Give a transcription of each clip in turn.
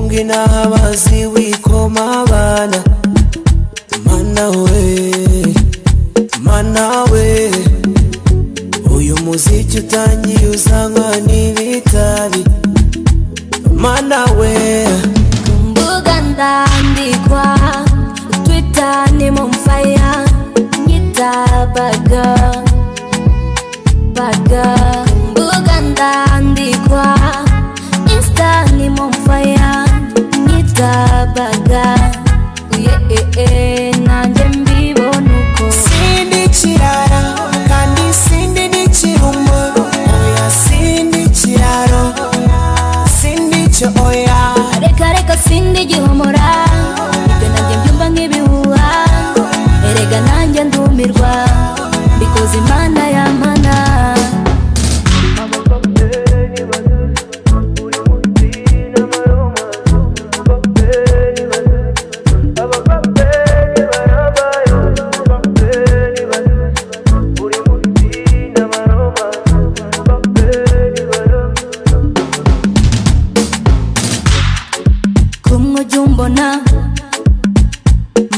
n'abazi wikomabana mana we mana we uyu muziki utangiye uzanywa n'ibitabi mana we mbuga ndandikwa twita ni mumfaya nyita baga baga mbuga ndandikwa insta ni mumfaya nyita baga uyeee nanjye mbibona uko sindi ikirara kandi sindi n'ikirumbo oya sindi ikiraro sindi icyo oya reka reka sindi igihomora ibyo nanjye mbyumva nk'ibihuha erega nanjye ndumirwa mbikoze imana ya mana kumwe ujya umbona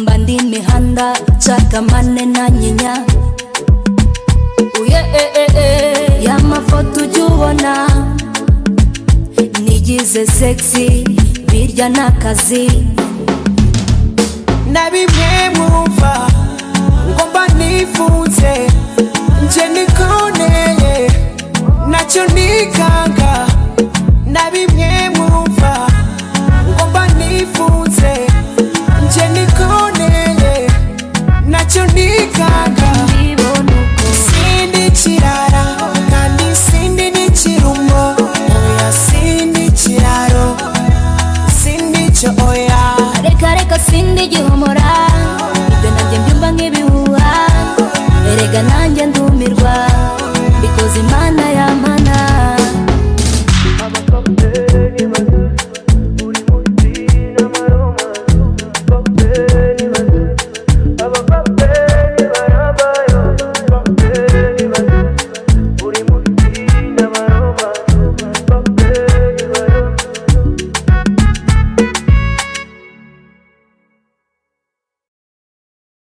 mba ndi imihanda cakamane na nyinya uye e e e y'amafoto ujya ubona nigize sexy birya n'akazi na bimwe mwumva ngomba nifunze